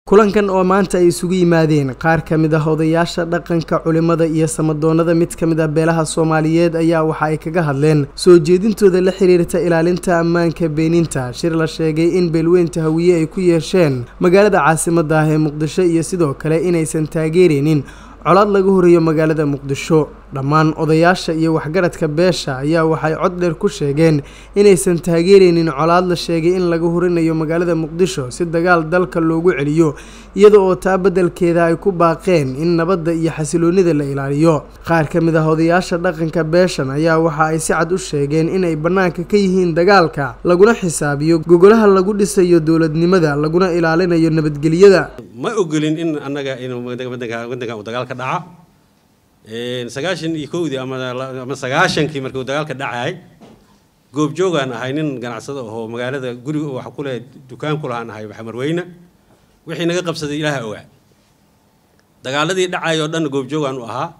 kulankan oo maanta ay isugu yimaadeen qaar ka mid ah odayaasha dhaqanka culimada iyo samadoonada mid ka mid ah beelaha soomaaliyeed ayaa waxa ay kaga hadleen soo jeedintooda la xiriirta ilaalinta ammaanka beeninta shir la sheegay in beelweynta hawiye ay ku yeesheen magaalada caasimadda ah ee muqdisho iyo sidoo kale inaysan taageereynin colaad laga horeeyo magaalada muqdisho dhammaan odayaasha iyo waxgaradka beesha ayaa waxay cod dheer ku sheegeen inaysan taageereynin colaad la sheegay in laga horinayo magaalada muqdisho si dagaal dalka loogu celiyo iyada oo taa beddelkeeda ay ku baaqeen in nabadda iyo xasiloonida la ilaaliyo qaar ka mid ah odayaasha dhaqanka beeshan ayaa waxa ay si cad u sheegeen inay bannaanka ka yihiin dagaalka laguna xisaabiyo gogolaha lagu dhisayo dowladnimada laguna ilaalinayo nabadgelyada ma ogolin in annaga inuu wadankan uu dagaal ka dhaca sagaashan iyo kowdii ama sagaashankii markii uu dagaalka dhacay goobjoogaan ahay nin ganacsado ahoo magaalada guriga waxa ku leh dukaan ku lahaan ahay xamarweyne wixii naga qabsaday ilaaha ogaa dagaaladii dhacay oo dhan goobjoogaan u ahaa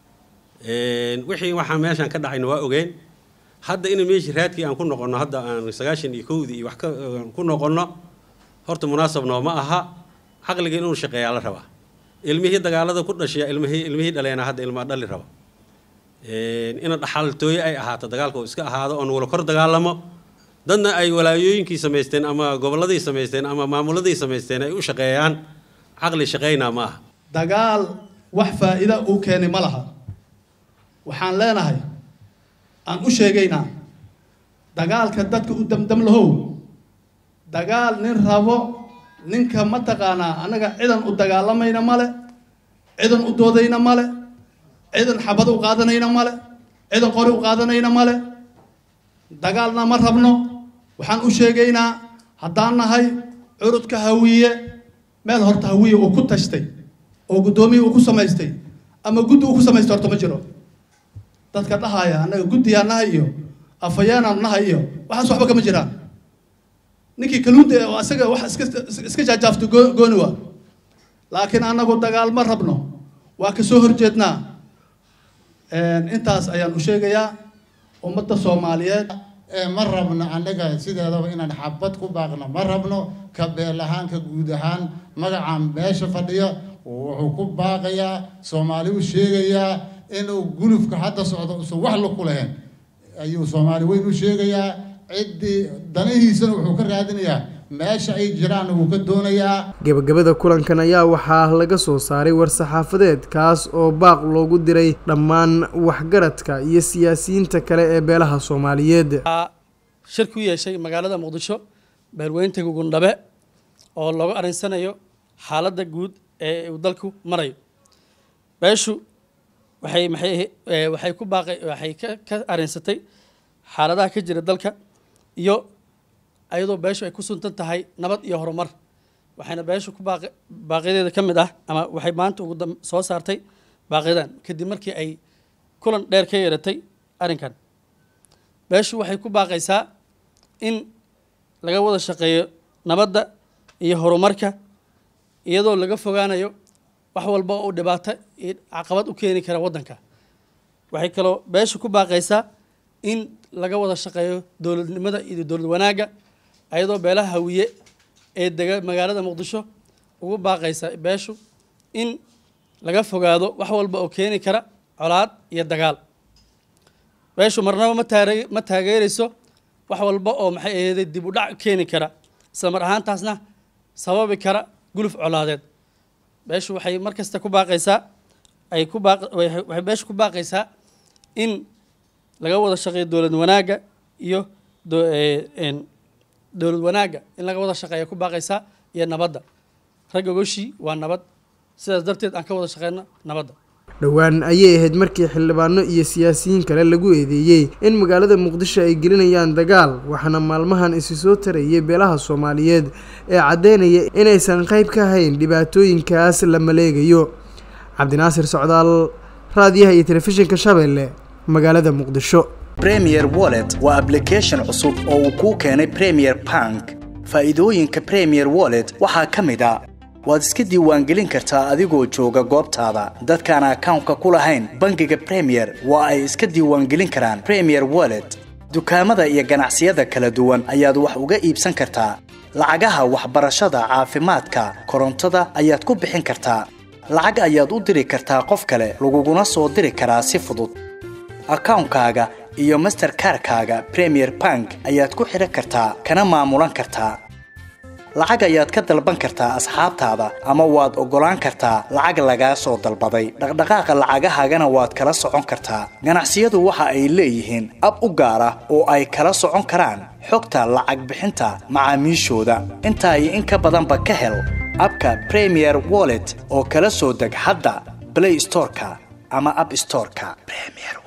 wixii waxaa meeshaan ka dhacayna waa ogeen hadda ina meeshii raadkii aan ku noqonno hadda aan sagaashan iyo kowdii iyo wax ku noqonno horta munaasab nooma aha caqliga inuu shaqeeyaa la rabaa ilmihii dagaalada ku dhashay ilmihii ilmihii dhaleena hadda ilmaa dhali raba ina dhaxaltooye ay ahaato dagaalka uu iska ahaado oon wala kor dagaalamo dadna ay walaayooyinkii samaysteen ama gobolladii samaysteen ama maamuladii samaysteen ay u shaqeeyaan caqli shaqaynaa ma aha dagaal wax faa'iida uu keenay ma laha waxaan leenahay aan u sheegaynaa dagaalka dadka u damdam lahow dagaal nin rabo ninka mataqaanaa annaga cidan u dagaalamayna male cidan u doodayna male cidan xabad u qaadanayna male cidan qori u qaadanayna male dagaalna ma rabno waxaan u sheegaynaa haddaan nahay curudka hawiye meel horta hawiye uu ku tashtay oo guddoomiye uu ku samaystay ama guddi uu ku samaystay horta ma jiro dadka dhahaya annaga guddiyaa nahay iyo afayeenaan nahay iyo waxaas waxba kama jiraan ninkii kaluunta oo asaga wax iska iska jaajaafto gooni waa laakiin annagu dagaal ma rabno waa ka soo horjeednaa intaas ayaan u sheegayaa ummadda soomaaliyeed ma rabno annaga sideedaba inaan xabad ku baaqno ma rabno ka beel ahaan ka guud ahaan magacaan meesha fadhiya wuxuu ku baaqayaa soomaali u sheegayaa inuu gulufka hadda socdo usan wax la ku lahayn ayuu soomaali weyn u sheegayaa ciddii danihiisana wuxuu ka raadinayaa meesha ay jiraan wuu ka doonayaa gebagabada kulankan ayaa waxaa laga soo saaray war-saxaafadeed kaas oo baaq loogu diray dhammaan waxgaradka iyo siyaasiyiinta kale ee beelaha soomaaliyeed shir ku yeeshay magaalada muqdisho beelweynta gugundhabe oo looga arinsanayo xaaladda guud ee uu dalku marayo beeshu waxay maxay waxay ku baaqay waxay ka ka arinsatay xaaladaha ka jira dalka iyo ayadoo beeshu ay ku suntan tahay nabad iyo horumar waxayna beeshu ku baaqi baaqiyadeeda ka mid ah ama waxay maanta ugu soo saartay baaqiyadan kadib markii ay kulan dheer ka yeeratay arrinkan beeshu waxay ku baaqaysaa in laga wada shaqeeyo nabadda iyo horumarka iyadoo laga fogaanayo wax walba oo dhibaato iyo caqabad u keeni kara waddanka waxay kaloo beeshu ku baaqaysaa in laga wada shaqeeyo dowladnimada iyo dowlad wanaagga ayadoo beelaha hawiye ee dega magaalada muqdisho ugu baaqaysa beeshu in laga fogaado wax walba oo keeni kara colaad iyo dagaal beeshu marnaba ma taare ma taageerayso wax walba oo maxay aheeday dib u dhac keeni kara isla mar ahaantaasna sababi kara guluf colaadeed beeshu waxay mar kasta ku baaqaysaa ay ku baaq waxay beeshu ku baaqaysaa in laga wada shaqeeyo dowlad wanaagga iyo dowlad wanaagga in laga wada shaqeeya ku baaqaysaa iyo nabadda ragga goshii waa nabad sidaas darteed aan ka wada shaqeyno nabadda dhowaan ayay ahayd markii xildhibaano iyo siyaasiyiin kale lagu eedeeyey in magaalada muqdisho ay gelinayaan dagaal waxaana maalmahan isi soo tarayay beelaha soomaaliyeed ee caddeynaya inaysan qayb ka hayn dhibaatooyinkaas la maleegayo cabdinaasir socdaal raadiyaha iyo telefishinka shabeelle magaalada muqdisho premier wallet waa ablication cusub oo uu kuu keenay premier bank faa'iidooyinka premier wallet waxaa ka mid a waad iska diiwaangelin kartaa adigoo jooga goobtaada dadkaan akawnka ku lahayn bangiga premier waa ay iska diiwaangelin karaan premier wallet dukaamada iyo ganacsiyada kala duwan ayaad wax uga iibsan kartaa lacagaha waxbarashada caafimaadka korontada ayaad ku bixin kartaa lacag ayaad u diri kartaa qof kale laguguna soo diri karaa si fudud akawnkaaga iyo masterkarkaaga premier bank ayaad ku xidhan kartaa kana maamulan kartaa lacag ayaad ka dalban kartaa asxaabtaada ama waad oggolaan kartaa lacag lagaa soo dalbaday dhaqdhaqaaqa lacagahaagana waad kala socon kartaa ganacsiyadu waxa ay leeyihiin ab u gaar ah oo ay kala socon karaan xogta lacag bixinta macaamiishooda intaa iyo in ka badanba ka hel abka premier wallet oo kala soo deg hadda play storeka ama app storeka premier